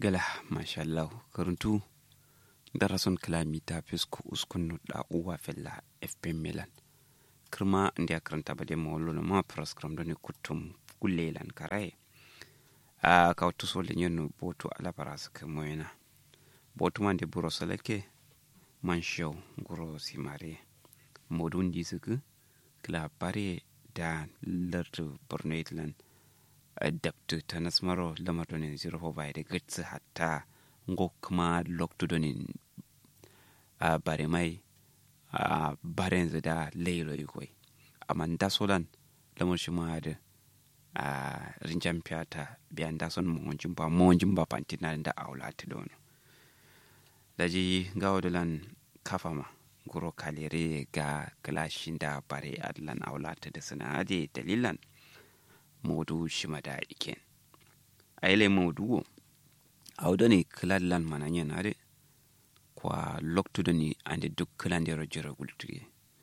gala mashallah karuntu darason kilamita fisku uskunu da uwa fella fp milan kirma inda karanta ba dai mawallo na ma praskram da ne kutum kullelan karaye a kawtu so le nyonu botu ala paras ke moyena botu man de buro salake man show guro simare modun disuku kila pare da lartu borno itlan adaptu tanas maro lamar donin zero fo bai da gatsi hatta ngo kuma loktu donin a bare mai a baren da leilo ikoi amma da solan lamar shi ma da a rinjan fiyata biyan da son mawajin ba mawajin ba pantina da aula ta dono da ji gawo da lan kafa ma guro kalere ga kalashin da bare adlan aula ta da suna dalilan modu shimada iken aile modu awdo ni kilallan mananya nare kwa loktudo ni ande duk kilandero jira gultuge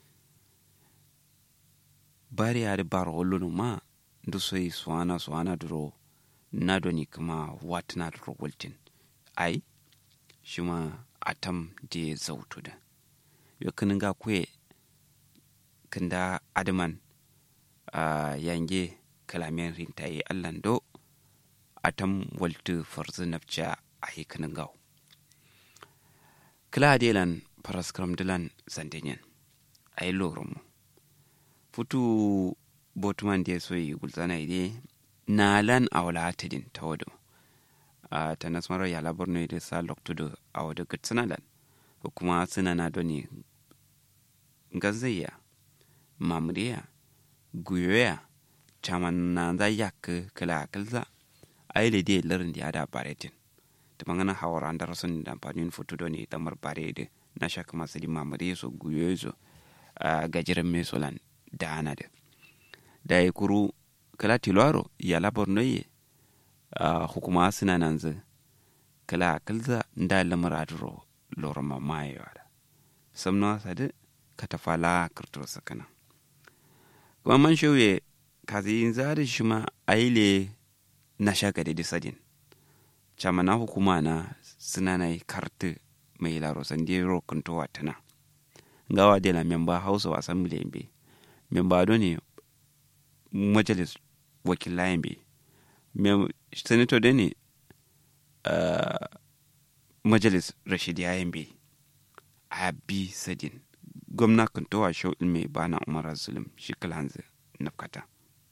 bari ade baro hollono ma ndu soyi swana swana duro nado ni kuma watna duro gultin ai shima atam de zautuda yo kininga kwe kinda adman uh, yange kalamen rintaye allan do atam waltu farzu nafca a hikanin gaw kila delan paraskram dilan zandenyen a yi mu futu botuman da so yi gulzana ide na lan a wala atidin ta wado a ta nasmarar ya labar ne da sa loktudu a wado gatsina lan ko kuma suna na doni gazayya mamuriya guyoya caman na za yak kala kalza ai le de lerin dia da baretin to mangana hawara andar sun da panin foto do ni tamar bare de na shak masali mamare so guyezo gajiran me solan da ana de da ya kuru kala tilwaro ya labar noye hukuma suna nan zu kala kalza nda lamar adro loro mamaye wada samno sade katafala kirturo sakana kuma man shauye kazi zari shi ma aile na shaka da disadin chama na hukuma na suna na kartu mai laro san di ro kunto watana ngawa de la memba house of assembly be memba do ne majalis wakilayen be senator de ne uh, majalis rashidiyayen be a bi sadin gwamna kunto wa shau ilmi bana umar zulum shi kalanzu nafkata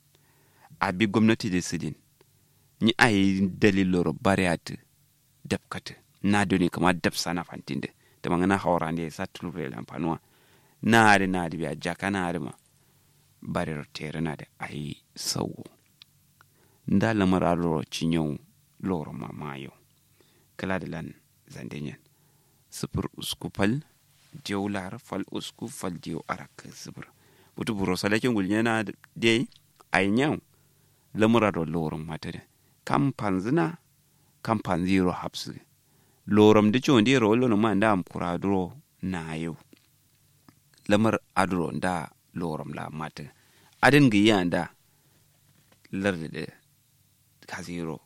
a bi gwamnati da sidin ni a yi daliloro bariyat dafkata na doni kama daf sana fantin da da mangana hawara ne sa tulure lamfanuwa na ari na ari biya jaka na ari ma barir tere na da a yi sauwo nda lamar aloro cinyau loro mamayo kala da lan zandenyan sufur usku fal diyo lar fal usku fal diyo arak sufur butu buro salakin gulnyana dai ainyau lamura do lorum matade kam panzina kam panziro hapsu lorum de chon de rolo no manda am kuradro na yau lamar adro nda lorum la mate adin gi yanda larde de kaziro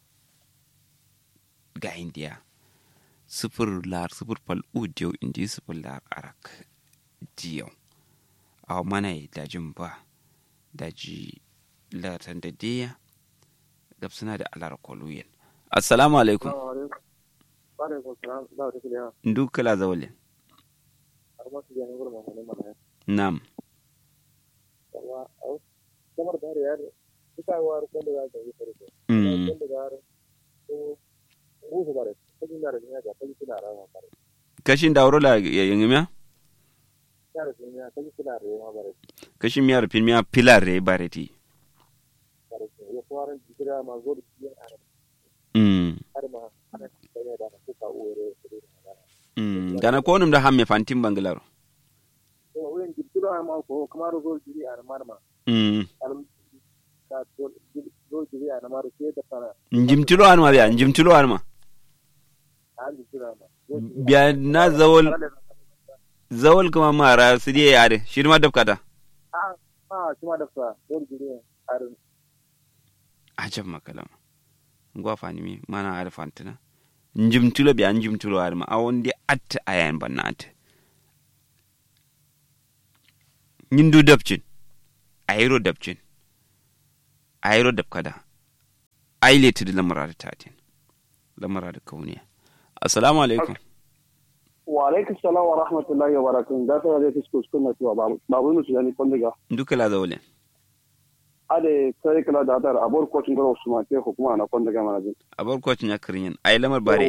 ga india sifir lar sifir pal udiyo indi sifir lar arak diyo aw manai dajin ba daji latan da diya gab suna da alar koluyen assalamu alaikum ndu kala zawale nam kashin da la yangi miya kashin miyar fin miya pilar re bareti gana ko num da hamme fantin bangalaro njimtilo anma biya njimtilo anma biya na zawol zawol kuma mara su diye yare shi ma dafkata a kuma dafka dole jiri ajab makalama ngwa fani mi mana ar fantina njimtulo biya njimtulo arma awon di at ayan banat nyindu dabcin ayro dabcin ayro dabkada aile ti lamara da tatin lamara da kauniya assalamu alaikum wa alaikum salam wa rahmatullahi wa barakatuh da ta zai fisko su na tuwa babu musu yani kwandiga duka la zaule ade sai kala da dar abor kocin garo su ma ke hukuma na kwandiga mana jin abar kwacin ya kirin ay lamar bare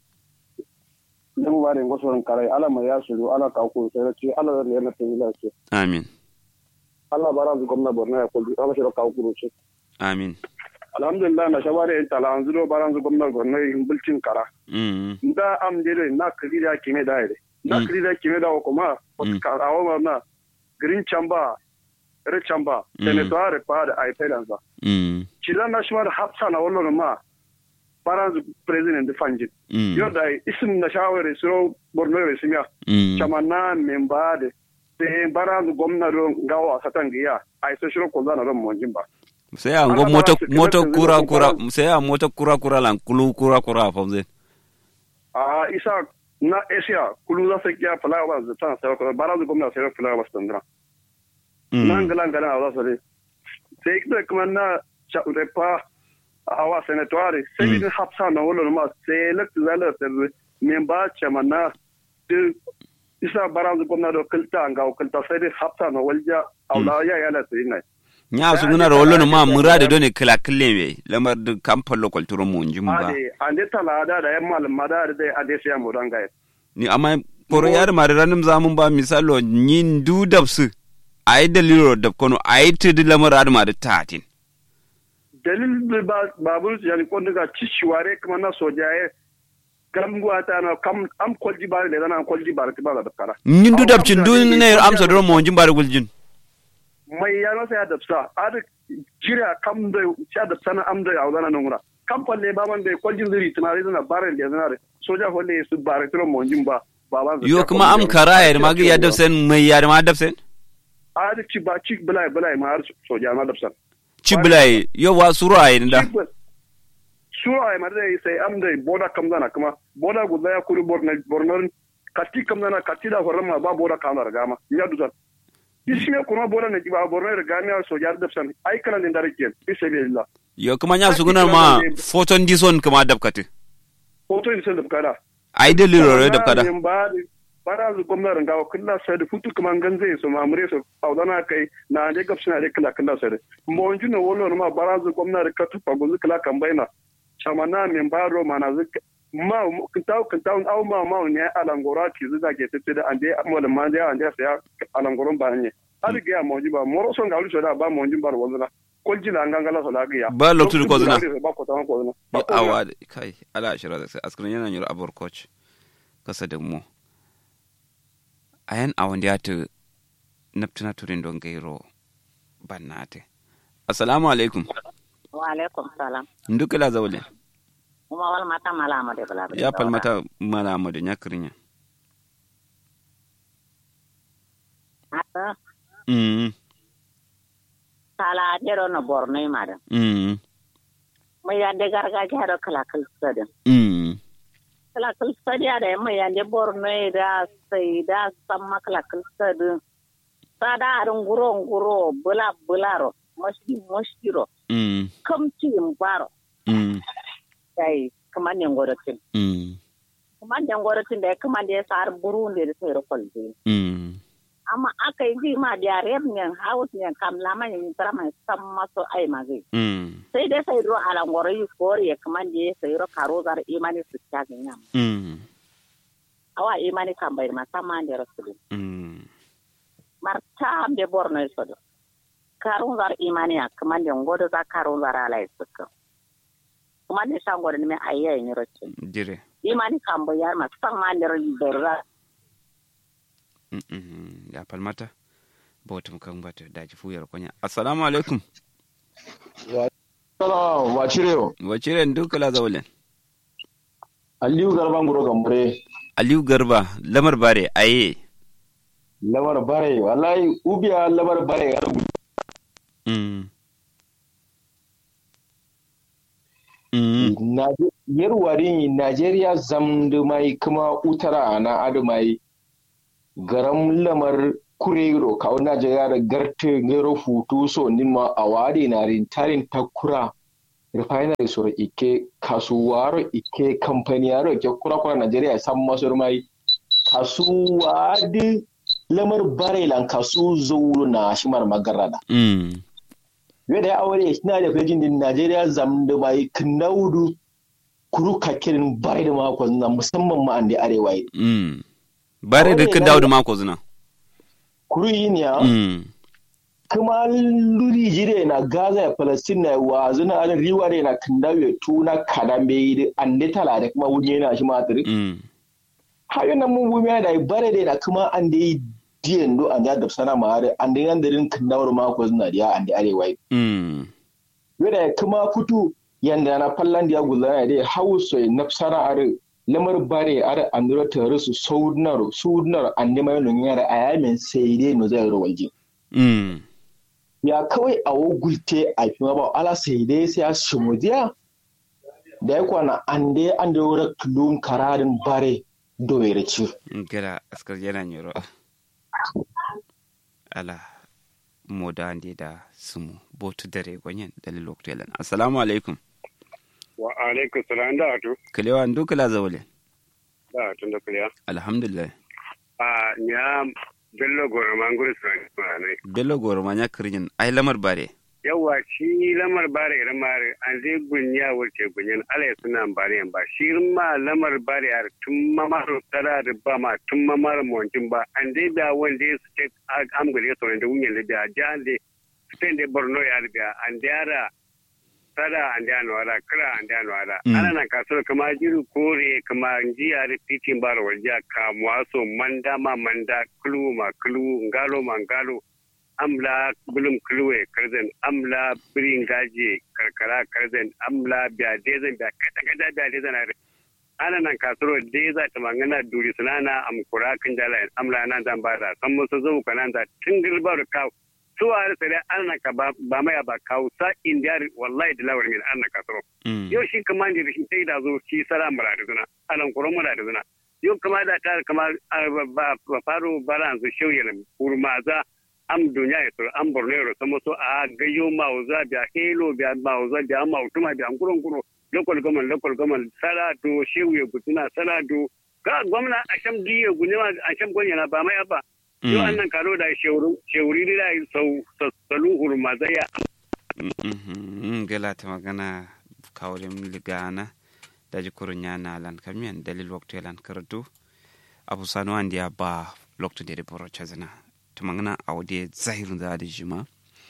Lamu bare ngoso ran karai ala mai ya shiru ala ka ku sai ce ala da yana ta ila ce amin Allah bara zu gwamna borno ya kullu ala shi ka ku ce amin alhamdulillah na shabare in tala an zulo bara zu gwamna borno yin bulcin kara mm da am dire na kiri da kime da ire na Mm. kiri da kime da kuma Mm. ka awo na green chamba red chamba Mm. senator pa da ai pelanza mm cidan na shi ma da hafsa na wallo ma bara zu president da fanjin mm yau da isim na shawara suro borno ya simiya mm chamana memba de te bara zu gwamna don gawa satan giya ai so shiro ko zana don monjin ba sai a ngo Allah moto bara su moto kira kura su kura kira- sai a moto kura kura lan kulu kura kura fa zai a isa na asia kulu za su kiya fulawa za ta sai ko bara zu gwamna sai fulawa su tandra nan galan galan a za su re sai kuma kuma na cha repa awa senatoire sai Mm. ni hapsa na wolo ma sai lek zala sai memba chamana de isa bara zu gwamna do kilta ga kilta sai dai hapsa na walja aula ya yala sai nai nya su guna rollo no ma murade doni kala kille me lamar da kamfan lokal turo mu njim ba ade ande talada da yan malam madar da ade sai mu ranga ni amma poro yar mare ranim zamun ba misalo nyin du dabsu ay dalilo dab kono ay tidi lamar adma da tatin dalil ba babur yani ko daga cishiware kuma na sojaye gamguwa ta na kam am kolji bare da na kolji bare ta ba da kara nyin du dabcin du ne amsa doro mo njim bare guljin mai ya nasa ya dabsa ad jira kam da ya dabsa na am da ya wadana nan gura kam falle ba man da koljin zuri tunare zana bare da zana soja falle su bare tiro mo jin ba baba yo kuma am karaya ma ga ya dabsen mai ya ma dabsen ad ci ba ci bulai bulai ma har soja ma dabsa ciblai yo wa suru ay nda sura ay mare sai am da boda kam zana kuma boda guda ya kuri borno borno kati kam zana kati da horama ba boda kam da gama ya dusan isme kuma boda ne ba borno da gama soja da san ai kana din dare ken bisabilillah yo kuma nya su guna ma foton dison kuma dabkati hoto ni sai da kada ay dalilo re dabkada bara zu gwamnatin gawa kulla sai da futu kuma gan zai su mamure su audana kai na ne gab suna da kila kila sai da mo juna wolo ma bara zu gwamnatin ka tufa guzu kila kan baina chamana min baro mana zu ma kintaw kintaw aw ma ma ne alangora ti zu da ke tete da ande mo da ma da ande sai alangoron ba ne hadi ga mo jiba moro son ga lu da ba mo jin bar wazuna kolji la ngangala so la ga ba loktu ko zuna ba ko tan ko zuna awa kai ala shira da sai askrin yana nyoro abor coach kasa da mu ayan awon da ta naftuna turin don gairo bannate assalamu alaikum wa alaikum salam nduka la zawle kuma wal mata malama de bala ya pal mata malama de nyakrinya ata mm sala jero no borno mada mm mai yande gargajiya da kala kala sadin mm kala kala sadi da mai yande borno da sai da samma kala kala sadin sada arin guro guro bula bularo mashi mashiro mm kamci baro mm dai kaman ne ngoratin mm kaman ne ngoratin da kaman da ya sar burundi da sai rokol mm amma aka yi ji ma da rem ne haus ne kam lama ne tara mai san maso ai magi mm sai dai sai ro ala ngoro yi kore ya kaman da sai ro karo zar imani su ta ganya mm awa imani kan bai ma sama da rasul mm marta be borno so do karo zar imani ya kaman da ngodo za karo zar ala suka kuma ne san ngoro ne ayya yin rocin dire imani kan bai ya ma sama da ra mm mm ya pal mata botum kan bata daji fuyar konya assalamu alaikum Salam, wa cirewa. wacire nduka la zawle Aliyu Garban Guro Gambare, aliyu garba lamar bare aye lamar bare, wallahi ubiya lamar bare ya rubu. mm Mm. Naje- yarwari Najeriya zamdu mai kuma utara na adu mai garam lamar kurero kawo Najeriya da garte gero hutu so nima a wade na rintarin takura refinery so ike kasuwaro ike kamfaniyaro ike kura kura Najeriya san masu mai kasuwa di lamar barelan kasu zuru na shimar magarada Mm. yadda ya aure suna da fejin din Najeriya zam da mai knaudu kuru kakirin bare da mako na musamman ma an da arewa yi. Mm. bare da Kawai ka na- dawo da mako zina kuru yi ne ya Mm. kuma luri jire na Gaza ya Palestine na wa zuna da riwa da na kandawe tuna kadambe yi da an da tala da kuma wunye na shi matiri. Mm. Hayo na mun wumi da bare da na kuma an da yi diyan do an da da sana ma har an da yan da rin kandawar mako zuna da ya an da arewa yi. Mm. yadda kuma kutu yanda na fallan da ya gudana da hausa na sana are lamar bare are andro tare su saunar saunar annima yin yara a yamin sai dai no zai rawalji Mm. ya kawai a wogulte a fi ba ala sai dai sai a shimudiya da ya kwana an dai an da wura tulun kararin bare doyere ci gada askar yana nyoro ala moda ande da sumu botu dare gwanyen dalil loktelan assalamu alaikum wa alaikum salam da atu kalewa ndu kala zawle da atu da kuliya alhamdulillah a nya bello goro manguru sani ne bello goro manya kirjin ai lamar bare yawa shi lamar bare irin mare an zai gunya wurce gunyan ala ya suna bare ba shi ma lamar bare yar tun mamar tara da ba ma tun mamar montin ba an dai da wanda ya suke amgare su da wunyan da biya jan da spain da borno ya biya an da yara tara an da wara kira an da wara Mm. ana nan kasuwar kama jiru kore kama jiya da titin bar wajen kamuwa so manda ma manda kulu ma kulu ngalo ma ngalo amla bulum kulwe karzen amla birin gaje karkara karzen amla biya dezen biya kada kada biya dezen are ana nan kasoro deza ta mangana duri sunana am kura kan jala amla nan zan bada san musu zo kanan da tingil bar kaw su are sai ana nan ka ba ba mai ba kaw sa indiyar wallahi da lawar min ana kasoro Mm. yau shi kama da shi sai da zo shi sara mura da zuna alan kuron mura da zuna yau kama da ta kama ah, ba ba faro baran su shauye kurmaza am dunya ya sur am borno ya sama so a gayo mauza biya helo biya mauza biya mautuma biya kuron kuro local government local government sara do shehu ya gutuna sara do ka gwamna a sham diye gunema a sham gonya na ba mai abba yau Mm. annan karo da shewuri da sau salu hurmaza ya Mhm. gala ta magana kawalin ligana daji kurunya na lan kamiyan dalil waktu lan karatu abu sanu an dia ba loktu de boro chazana ta magana awde zahirun da da jima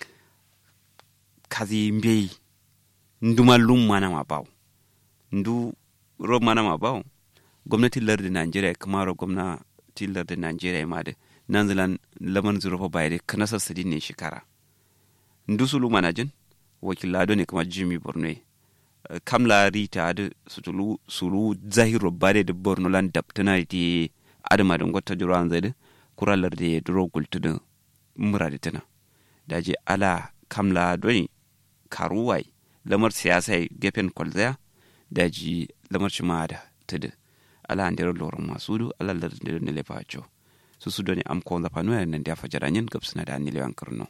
kazi mbei nduma lum mana ma baw ndu ro mana ma baw gwamnati larda Najeriya kuma ro gwamnati larda Najeriya ma da nan zilan laman zuro fa bayde kana sassadi ne shekara ndu sulu manajin wakilado ne kamar jimmy borno ye. Eh, kamla rita adi sutulu sulu zahiro bare da borno lan daptana di adama da ngota juro an zai kuralar da duro gultudu mura da tana daji ala kamla doni karuwai lamar siyasa ya gefen kwalzaya daji lamar cima da tudu ala an dero loron masu du ala lar da ne lefa cho su su doni am ko zafa no nan da fajaranyin gabsuna da anilewan karno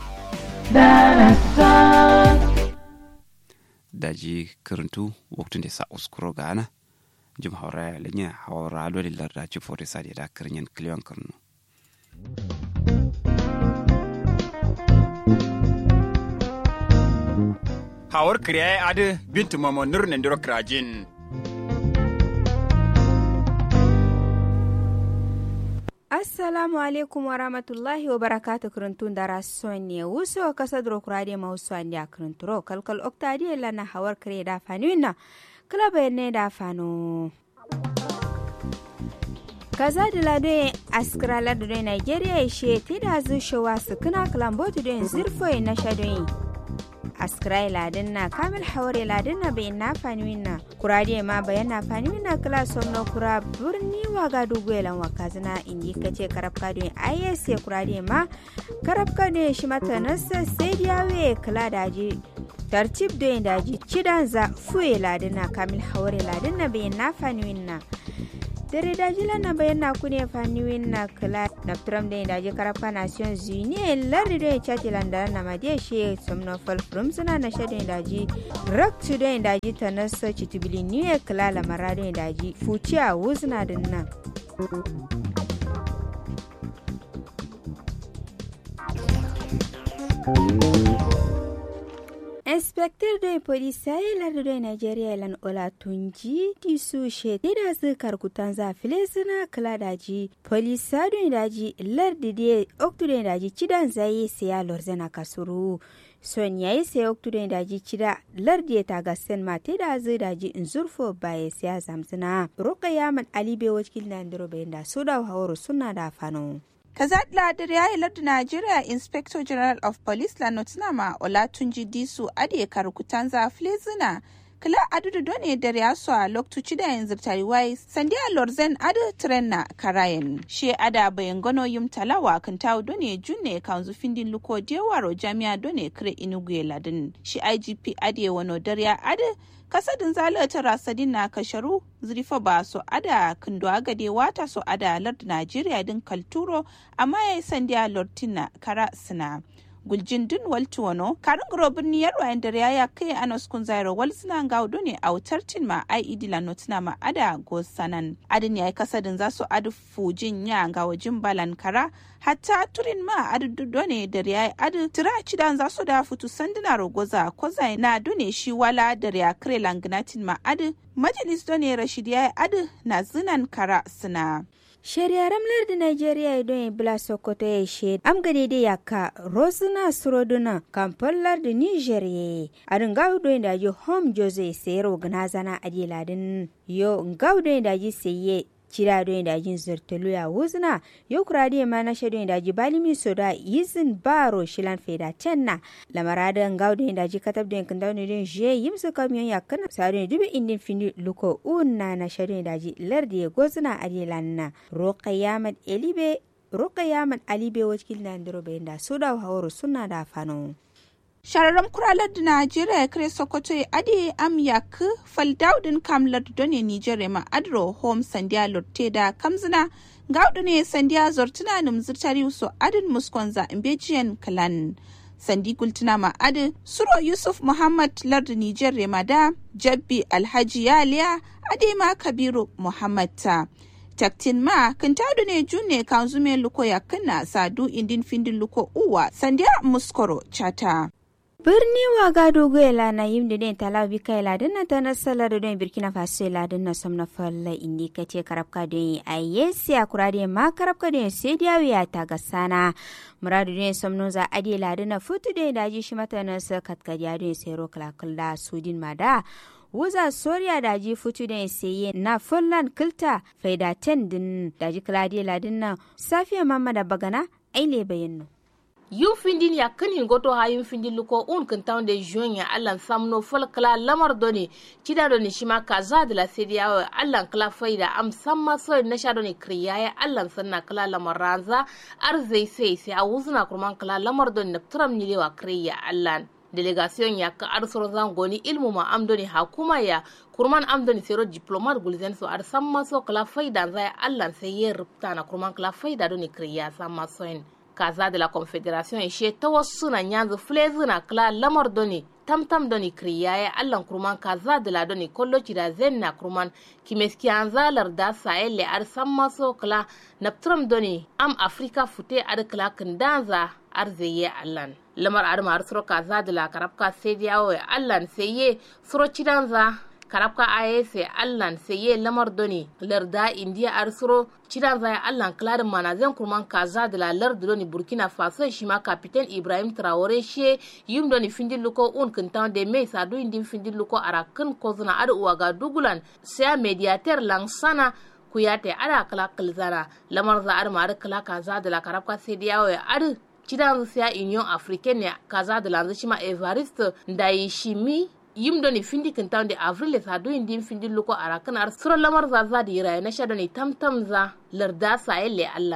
daji karantu waktun da sa uskuro gana jim haura lenya haura lo lar da ci fori sa da karnyen kliwan karno hawar kriya adi bintu mama nur nendiro krajin assalamu alaikum warahmatullahi wabarakatuh kurintun dara sonne wuso kasa duro kurade ma wuso andi akurinturo kalkal oktadi lana hawar kare da fanuina klaba ne da fano kaza da lado askira lado da nigeria ishe ti da zushewa su kuna kalambotu da zirfo na shadoyin askrai ladin na kamil haware ladin na bayan na fani na kurade ma bayan na fani na kala somno kura birni wa ga duguelan wa kazina indi kace karab kado ayes ya kurade ma karab kado shi mata nasa sai diyawe kala daji tartib do daji cidan za fuye ladina kamil hawre ladina bayan na faniwin na dare daji lana bayan na kune faniwin na kala na tram da daji karapa nations unie lardi do chati landara na madiya she somno fal from suna na shadin daji rak to do daji tanasa chitubili new kala la marado daji fuci a wuzna dinna inspector da polisa ya lardu da nigeria lan ola tunji di su she da zikar kutan za file suna kala daji polisa da daji lardu da oktu da daji cidan zai siya lorzana kasuru son yayi sai oktu da daji cida lardu ta ga sen mate da zai daji in zurfo baya siya zamzina roƙa yaman alibe wakil na ndiro bayan da su da hawaro suna da fano. kazadla da yayi lardu Nigeria Inspector General of Police la Nottingham Olatunji Disu ade karukutanza flezina kila adudu done da yaso a loktuci da yanzu tariwai sandiya lorzen adu trenna karayen she ada bayan gano yum talawa kan tawo done junne kanzu findin luko dewaro jami'a done kire inugu ladin shi IGP ade wano darya adu kasadin zalata rasadin na kasharu zurifa ba so ada kindo agade wata so ada lord najeriya din kalturo amma yayi sandiya lortina kara sina guljin dun waltu wano karin grobin niyar wayan da ya kai anos kun zairo wal suna gaudo ne a wutar tin ma ai idila notina ma ada go sanan adin yayi kasadin za su adu fujin ya ga wajin balan kara hatta turin ma adu done da yayi adu tira cidan za su da futu sanduna rogoza kozai na done shi wala da ya kre langnatin ma adu majalis done rashid yayi adu na zinan kara suna shari'ar lardin Najeriya don ya bila Sokoto ya she am gade da yaka Rosina Suroduna kamfan lardin Niger ya a ringa hudu da ji home Jose sayar wa zana a ladin yo nga hudu da ji saye cira don da jin zurtulu ya wuzna yo kurade ma na shado da ji balimi soda yizin baro shilan feda tenna lamarada ngaw don da ji katab don kan dawo don je yimsu kamyon ya kana sare dubi indin fini luko unna na shado da ji lardi ya gozna adilanna roqayamat elibe roqayamat alibe wakil na ndiro da soda hawro sunna da fano shararren kuralar da najeriya ya kare sokoto ya ade am yak faldaudin kamlar done nigeria ma adro home sandiya lotte da kamzina gaudu ne sandiya zortuna num zirtari so adin muskonza imbejiyan kalan sandi gultuna ma adi suro yusuf muhammad lardu nigeria ma da jabbi alhaji yaliya ade ma kabiru muhammad ta taktin ma kan tadu ne junne kan zume luko ya kana sadu indin findin luko uwa sandiya muskoro chata birni wa gado goyela na yimde den talabi kayla dinna tana sala do den burkina faso la dinna somna falla indi kace karabka den ayesi akurade ma karabka den sediya wiya ta gasana muradu den somno za ade la dinna futu den daji shi mata na sa katkadiya den sero kala sudin mada wuza soriya daji futu den seye na fullan kilta faida ten din daji kalade la dinna safiya mamma da bagana aile bayanno yin findin ya kanin goto ha yin findin luko un kan tawn de juin ya allan samno fol kala lamar doni kida doni shima kaza de la sedia wa allan kala faida am samma so na sha doni kriya ya allan sanna kala lamar ranza arzai sai sai a wuzna kurman kala lamar doni na turam ni lewa kriya allan delegation ya ka arsoro zangoni ilmu ma amdoni hakuma ya kurman amdoni sero diplomat gulzen so ar samma so kala faida zai allan sai ye rupta na kurman kala faida doni kriya samma so en kaza de la confederation e she ta wasu na nyanzu flezi na kla lamar doni tamtam doni kriya ya allan kurman kaza de la doni kollo da zen na kurman kimeski anzalar da sahel le ar samma so kla naptram doni am afrika fute ar kla kindanza ar zeye allan lamar ar mar suro kaza de la karabka sediyawo ya allan seye suro cidanza karabka ayese allan seye lamar doni larda india ar suro cidan zaya allan klarin manazan kurman kaza da lalar da doni burkina faso shi ma kapitan ibrahim traore she yim doni findin luko un kintan de mai sadu indin findin luko arakin kozuna ada uwaga dugulan sai mediator langsana kuyate ada kala kalzana lamar za ar ma kala kaza da la karabka sai da yawo ar cidan sai union africaine ne kaza da lanzu shi ma evariste ndayi shimi yim doni findi kin tawde avril sa do indi findi luko ara kana ar sura lamar za za di ira na sha doni tam tam za larda sa elle allan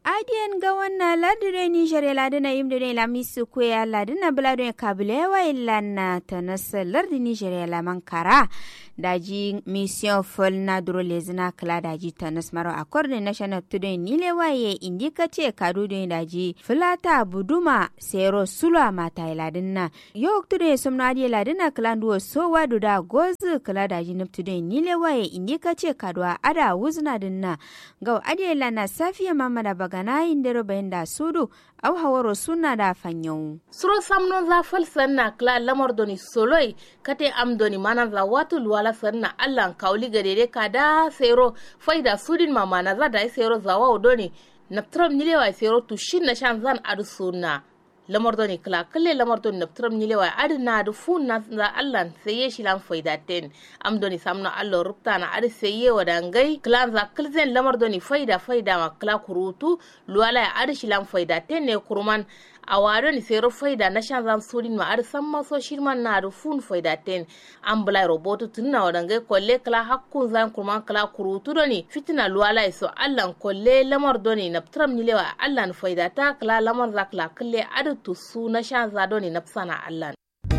adiyan ga wannan ladire niger ladina yimde ne la misu ko ya ladina blado kabile wa ilana tanasa lardi niger la mankara daji mission fol na duro lezina kala daji tanas maro akorde national today nile waye indika ce kadu da daji filata buduma sero sulwa mata iladinna yok today somno adi ladina kala duwo so wadu da gozu kala daji nip today nile waye indika ce kadwa ada wuzna dinna gaw adi lana safiya mamada bagana indero bayinda sudu au hawaro suna da fanyau. Suro samnon za fal sanna kla lamar doni soloi kate am doni manan za watu luwala sanna allan kauli gadere kada sero faida sudin mamana za da sero za wa doni naptram nilewa sero tushin na shan zan adu sunna. lamar doni kla kalle lamar doni naptram nilewa adu na du fun na za allan seye shilan faida ten am doni samno allo rupta na adu seye wadangai kla za kilzen lamar doni faida faida ma kla kurutu luwala adu shilan faida ten ne kurman a wado ni sero faida na shan zam sudin ma ar san maso shirman na da fun faida ten an bula roboto tun na wadangai kolle kala hakkun zan kurman kala kurutu doni fitina luwala so allan kolle lamar doni na tram ni lewa allan faida ta kala lamar za kala kalle adu tusu na shan za doni na sana allan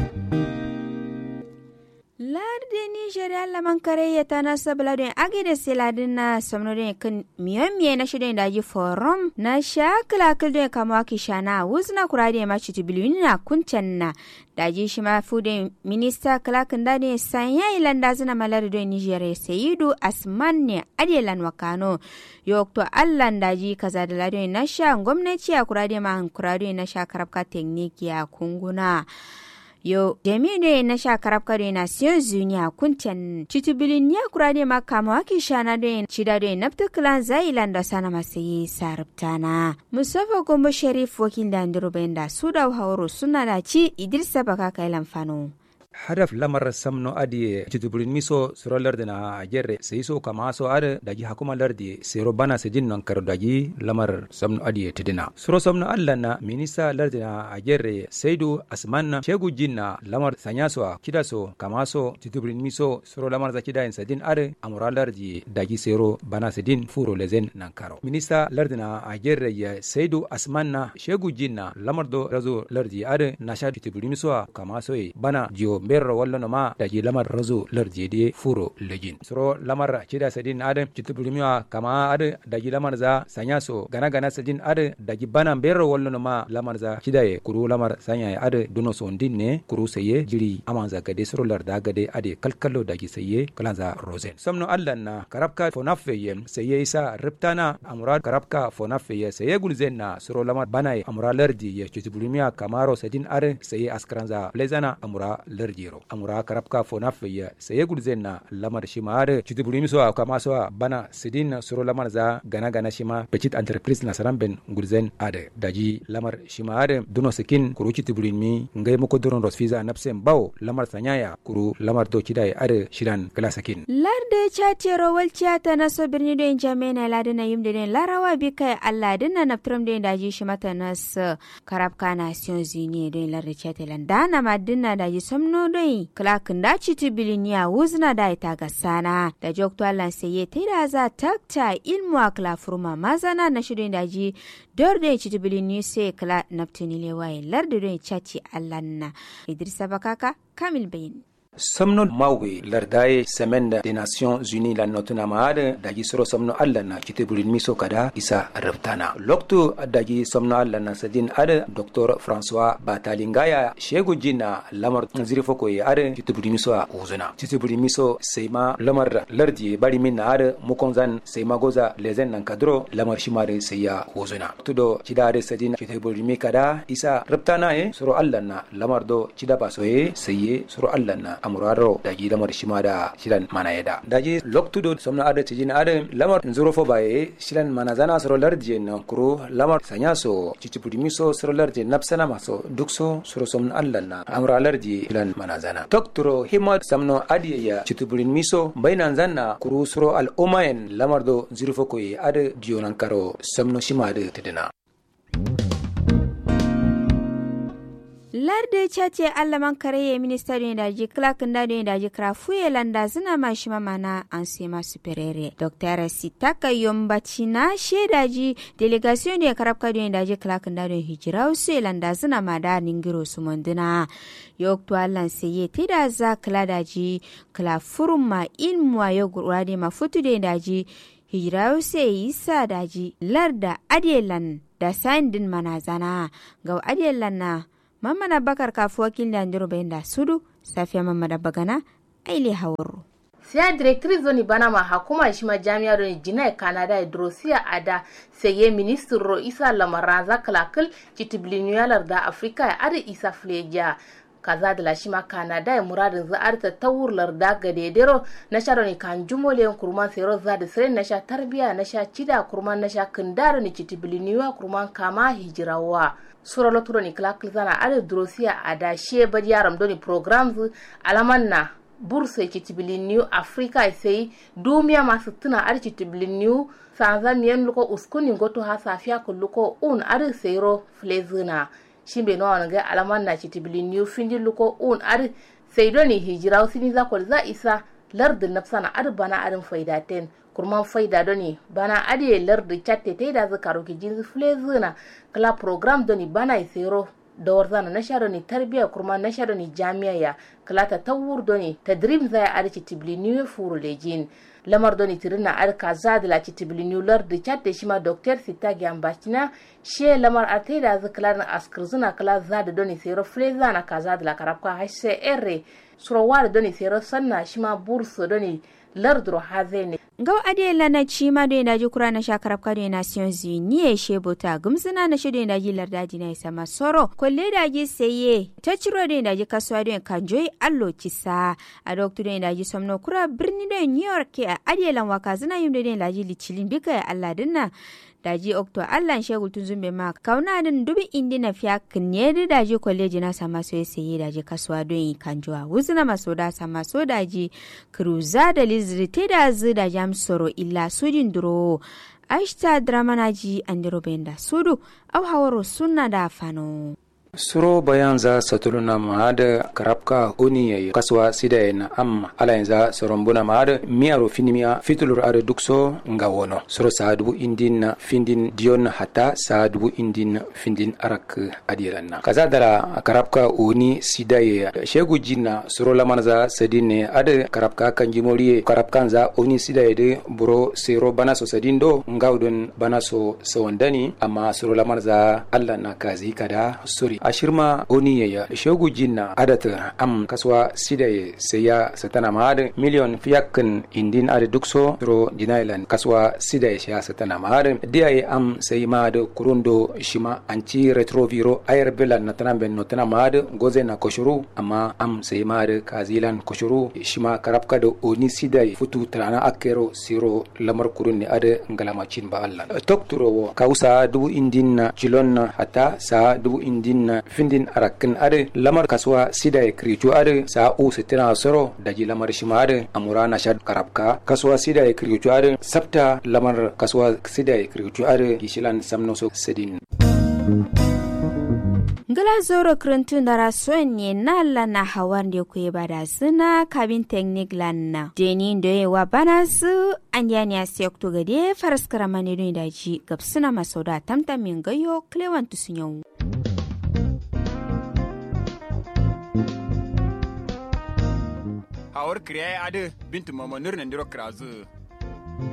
larde nigeria laman kare ya tana sabla don age da siladin na samnorin kan miyan miye na shirin daji forum na shakala kildon kama kishana wuzna kurade ma chiti bilini na kuncan na daji shi ma fude minista kalakin da ne sanya ilanda zina malar don nigeria sayidu asman ne adelan wakano yokto allan daji kaza da ladon na sha gwamnati a kurade ma kurade na sha karabka tekniki a kunguna yo jami'u na sha karab kare na siyo zuniya kunten citubilin ya kura ne makama waki shana da cida da nafta kilan zailan da sana masu yi sarabtana musafa gombo sharif wakil da ndiro da su da hauro suna da ci idrisa baka kai lamfano hadaf lamar samno adi cituburin miso suro lardi na jerre sai so kama so ada daji hakuma lardi sero bana se jin non kar daji lamar samno adi tidina suro samno alla na minista lardi na jerre saidu asman shegu jinna lamar sanya so kida so kama so cituburin miso suro lamar za kida en sadin are amura lardi daji sero bana se din furo lezen nan karo minista lardi na jerre ya saidu asman na shegu jinna lamar do razo lardi are na sha cituburin miso kama so bana jiyo berro wallo no ma da ji lamar razo larjede furo lejin soro lamar cida sadin adam citubulimiwa kama ada da ji lamar za sanya so gana gana sadin ada da ji bana berro wallo no ma lamar za cida ye kuru lamar sanya ye ada duno so ndin ne kuru saye jiri amanza gade soro lar da gade ade kalkallo da ji saye kalanza rosen somno allan na karabka fonaffe ye saye isa riptana amura karabka fonaffe ye saye gulzen na soro lamar bana ye amura lardi ye citubulimiwa kamaro sadin are saye askranza plezana amura lardi jero amura karabka fona feya saye gulzen na lamar shima are chiti bulimi so kama so bana sidin suro lamar za gana gana shima petit entreprise na saramben gulzen ade daji lamar shima are duno sikin kuru chiti bulimi ngai moko duron rosfiza napsen bawo lamar sanyaya kuru lamar do chidai are shiran kala sakin larde chatero walciata na so birni do jamena lade na yimde den larawa bi kai Allah dinna naftram den daji shimata nas karabka nations unie den larde chatelan dana madinna daji somno doi klakin da citi biliniya wuzna da ita ga sana da jokto allan saye ta da za takta ilmu a kla furma mazana na shirin daji dor da citi bilini sai kla naftini lewaye lardi don caci allan na idrisa bakaka kamil bayin somno mawwe lardaye semaine des nations unies la notuna maade daji soro somno alla na kite burin miso kada isa rabtana loktu daji somno alla na sadin ada dr françois batalingaya shegu jina lamar ziri foko ye ada kite burin miso a uzuna kite burin miso seima lamar lardi bari min na ada mukonzan seima goza lezen nan kadro lamar shimare seya uzuna tudo kida ada sadin kite burin mi kada isa rabtana ye soro alla na lamar do kida baso ye seye soro alla na amuraro daji lamar shima da shilan mana yada daji loktudo somna ada tijin ada lamar nzuro fo baye shilan mana zana soro lardi na kuro lamar sanya so cicipudi miso soro lardi napsana maso dukso soro somna allan na amura lardi shilan mana zana doktoro himmat samno adi ya cicipudi miso bainan zanna kuro soro al umayen lamar do nzuro fo koye ada dionan karo somno shima da tidina larde chace allaman kareye minista do daji clark nda do daji krafuye landa zina ma shima mana ansema superere dr sitaka yombachina shedaji delegation do karabka do daji clark nda do hijira use landa zina ma da ningiro sumondina yokto allan seye tida za kla daji kla furuma ilmuwa yo gurade ma futu do daji hijira use isa daji larda adelan da sandin manazana ga adelan na mamman bakar kafu wakil da ndiro bayan da sudu safiya mamman bagana aile hawaro siya directrice zoni bana ma hakuma shi ma jami'a do jina canada e drosia ada seye ministre ro isa lamaranza kalakal citiblinuyalar da afrika ya ada isa fleja kaza da lashima canada ya muradin za arta tawurlar da gadedero na sha ni kan jumole kurman sero za da sire na sha tarbiya na sha cida kurman na sha kindaro ni citiblinuya kurman kama hijirawa sura loturo ni kala zana ada drosia ada she badi yaram doni programs alaman na bursa citibilin new africa sai dumiya masu tuna ar citibilin new sanza miyan luko uskuni goto ha safiya kulluko un ar sayro flezina shimbe no wanga alaman na citibilin new findi luko un ar sai doni hijira sini za ko za isa lardin nafsana ar bana arin faidaten kurman faida doni bana ade lardi chatte te da zakaru ki jinsi flezina kala program doni bana isero da warzana na sha doni tarbiya kurma na sha doni jami'a ya kala ta tawur doni ta dream zaya arci tibli new furu lejin lamar doni tirina ar kaza da la tibli new lardi chatte shima doctor sita gyambachina she lamar ate da zakala na askirzuna kala za da doni sero flezana kaza da la karabka hcr surawar doni sero sanna shima bursu doni lardro hazene Gau ade lana ci ma do daji kura na shakarab ka do Nations Unies she bota gumsuna na shido daji lardaji na isa masoro kolle daji seye ta ciro do daji kasuwa do kanjoi allo kisa a doctor do daji somno kura birni do New York a ade lan waka zina yim do daji licilin bika ya Allah dinna daji okto allan shegul tun zumbe ma kauna din dubi indi na fiya kinye da daji kwaleji na sama so ya sayi daji kasuwa don yi kanjuwa wuzina maso da sama so daji kruza da lizri te da zu da jam soro illa sudin duro ashta dramanaji andiro benda sudu au hawaro sunna da fano suro bayan za satuluna mahada karabka oni yayi kaswa sida na amma ala yanza sorombuna mahada miyaro finimiya fitulur are dukso nga wono suro sa dubu indin na findin dion hata sa dubu indin findin arak adiranna kaza dara karabka oni sida ya shegu jinna suro lamana za sadine ade karabka kanjimori karabkan za oni sida ya de buro sero bana so sadindo ngawdon bana so sawandani amma suro lamana za alla na kazi kada suri ashirma oni yaya shogu jinna adata am kaswa sida ye seya satana mahad million fiyakin indin ade dukso ro dinailan kaswa sida ye sha satana mahad dia ye am sey mahad kurundo shima anci retroviro ayer belan natana ben notana mahad goze na koshuru amma am sey mahad kazilan koshuru shima karabka do oni sida ye futu trana akero siro lamar kurunni ade ngalama cin ba Allah tokturo wo kausa dubu indin na jilon hata sa dubu indin na findin arakin ade lamar kasuwa sida ya kritu ade sa u sitina soro daji lamar shima ade amura na shad karabka kasuwa sida ya kritu ade sabta lamar kasuwa sida ya kritu ade gishilan samno so sedin ngala zoro krantun dara sonye na la na hawan de ku bada suna kabin teknik lanna deni ndo ye wa bana su anyani asiok to gade faras karamane do daji gabsuna masoda tamtamin gayo klewan tusunyo hawar kriya ade bintu mama nurnan diro krazu